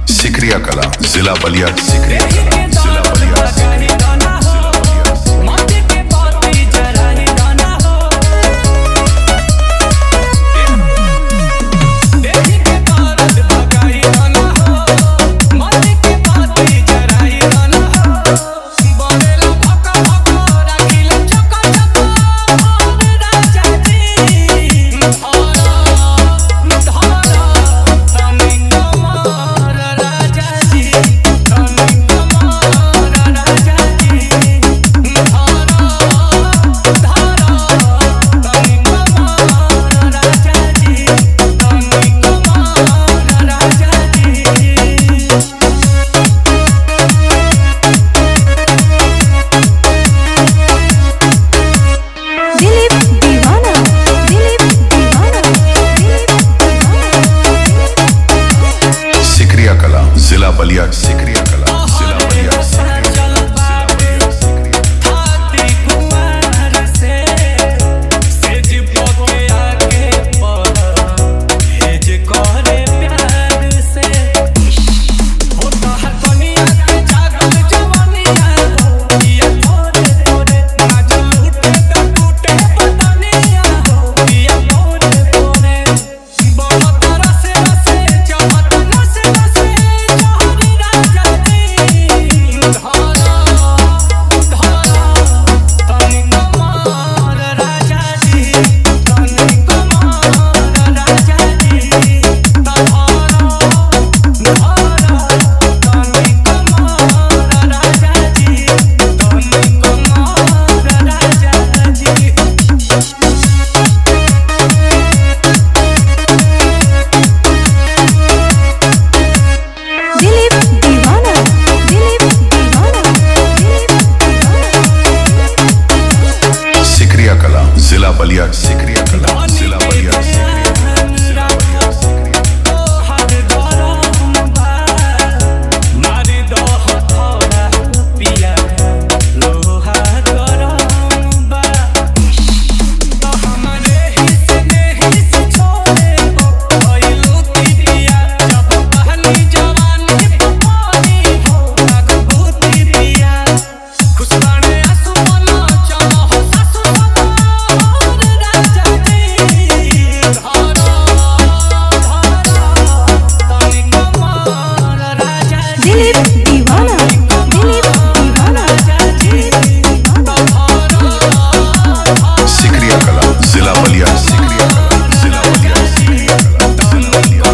सिकरिया कला जिला बलिया सिकरिया कला जिला बलिया दिलीप दीवाना दिलीप दीवाना दिलीप दीवाना सिकरिया कला जिला बलिया सिकरिया कला जिला बलिया सिकरिया कला, जिला बलिया सिकरिया दिलीप दीवाना दिलीप दीवाना दिलीप दीवाना सिकरिया कला जिला बलिया सिकरिया कला जिला बलिया सिकरिया कला, जिला बलिया सिकरिया दिलीप दीवाना दिलीप दीवाना दिलीप दीवाना सिकरिया कला जिला बलिया सिकरिया कला जिला बलिया सिकरिया कला जिला बलिया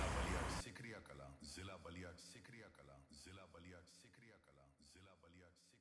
सिकरिया कला जिला बलिया सिकरिया कला जिला बलिया सिकरिया कला जिला बलिया